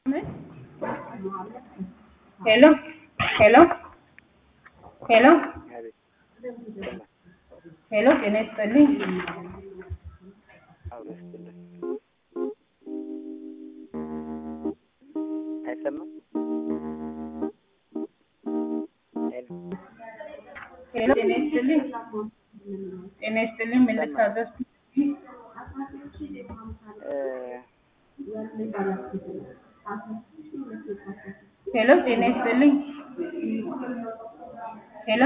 ሄሎ ሄሎ ሄሎ ሄሎ ጤና ይስጥልኝ። አይሰማም? ሄሎ ጤና ይስጥልኝ። ጤና ይስጥልኝ። ምን ልታዘዝ? ሄሎ ጤና ይስጥልኝ። ሄሎ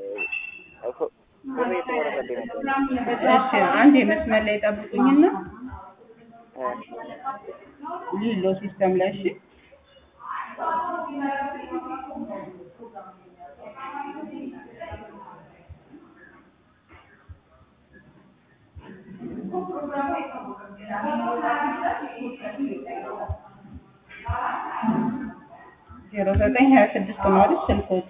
ብር የተቆረጠብኝ ነበር። እሺ፣ አንድ የመስመር ላይ ጠብቁኝና ሊሎ ሲስተም ላይ እሺ። ዜሮ ዘጠኝ ሀያ ስድስት ነው አይደል ስልኮት?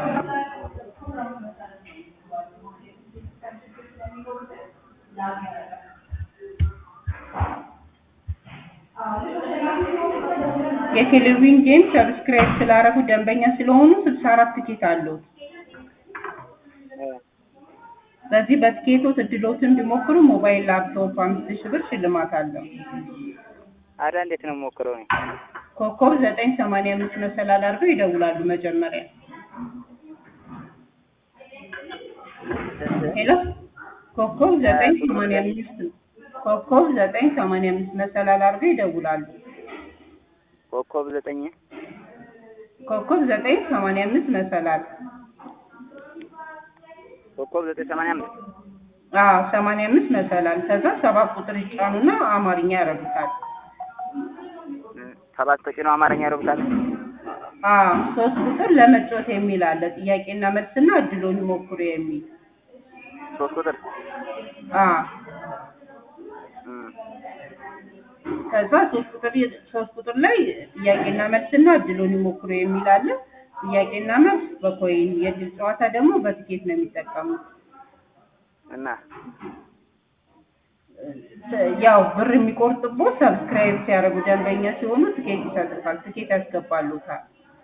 የቴሌቪዥን ጌም ሰብስክራይብ ስላረጉ ደንበኛ ስለሆኑ ስልሳ አራት ትኬት አለው። በዚህ በትኬቶት እድሎትን እንዲሞክሩ ሞባይል ላፕቶፕ አምስት ሺህ ብር ሽልማት አለው። አዳ እንዴት ነው የምሞክረው እኔ? ኮከብ ዘጠኝ ሰማንያ አምስት መሰላል አድርገው ይደውላሉ መጀመሪያ። ሄሎ ኮከብ ዘጠኝ ሰማንያ አምስት ኮከብ ዘጠኝ ሰማንያ አምስት መሰላል አድርገው ይደውላሉ። ኮከብ ዘጠኝ ኮከብ ዘጠኝ ሰማንያ አምስት መሰላል ኮከብ ዘጠኝ ሰማንያ አምስት አዎ ሰማንያ አምስት መሰላል ከዛ ሰባት ቁጥር ይጫኑና አማርኛ ያረጉታል። ሰባት ተጭኖ አማርኛ ያደርጉታል። አዎ ሶስት ቁጥር ለመጫወት የሚል አለ። ጥያቄና መልስና እድሎን ይሞክሩ የሚል ሶስት ቁጥር አዎ እም፣ ከዛ ሶስት ቁጥር ሶስት ቁጥር ላይ ጥያቄና መልስና እድሎን ይሞክሩ የሚል አለ። ጥያቄና መልስ በኮይን የእድል ጨዋታ ደግሞ በትኬት ነው የሚጠቀሙት። እና ያው ብር የሚቆርጥቦት ሰብስክራይብ ሲያደርጉ ደንበኛ ሲሆኑ ትኬት ይሰጡታል። ትኬት ያስገባሉታል።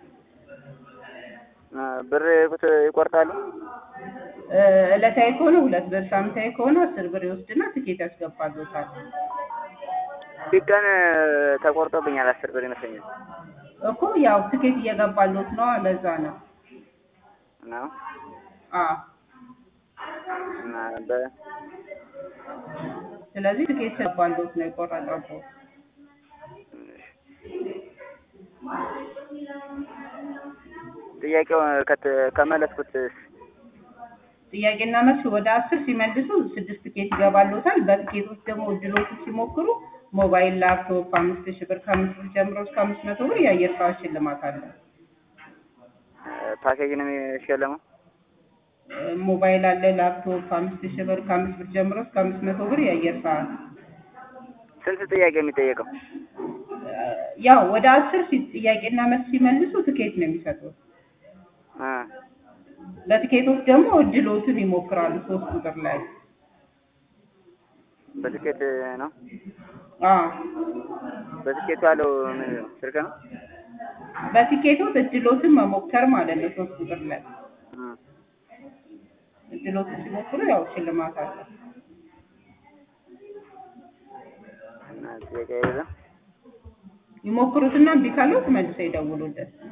እ፣ ብር ቁት- ይቆርጣሉ። እ፣ ዕለታዊ ከሆነ ሁለት ብር፣ ሳምንታዊ ከሆነ አስር ብር ይወስድና ትኬት ያስገባሉታል። ፊት ቀን ተቆርጦብኛል አስር ብር ይመስለኛል እኮ ያው ትኬት እየገባሉት ነው። ለዛ ነው። ነው አዎ እና በ ስለዚህ ትኬት ገባሉት ነው የቆረጠው። ጥያቄው ከት- ከመለስኩት ጥያቄና መልስ ወደ አስር ሲመልሱ ስድስት ትኬት ይገባሉታል። በትኬቶች ደግሞ እድሎቹ ሲሞክሩ ሞባይል፣ ላፕቶፕ አምስት ሺህ ብር ከአምስት ብር ጀምሮ እስከ አምስት መቶ ብር የአየር ሰዓት ሽልማት አለ። ፓኬጅ ነው የሚሸለመው። እ፣ ሞባይል አለ፣ ላፕቶፕ አምስት ሺህ ብር ከአምስት ብር ጀምሮ እስከ አምስት መቶ ብር የአየር ሰዓት ስንት ጥያቄ የሚጠየቀው? እ፣ ያው ወደ አስር ሲ- ጥያቄና መልስ ሲመልሱ ትኬት ነው የሚሰጡት። እ፣ ለትኬቶች ደግሞ እድሎትን ይሞክራሉ ሶስት ቁጥር ላይ በትኬት ነው። አዎ በትኬቱ ያለው ምን ስልክ ነው? በቲኬቶች እድሎትን መሞከር ማለት ነው። ሶስት ቁጥር ላይ እ፣ እድሎትን ሲሞክሩ ያው ሽልማት አለ። እና ጥያቄ የለም። ይሞክሩትና እምቢ ካለው መልሰው ይደውሉልን።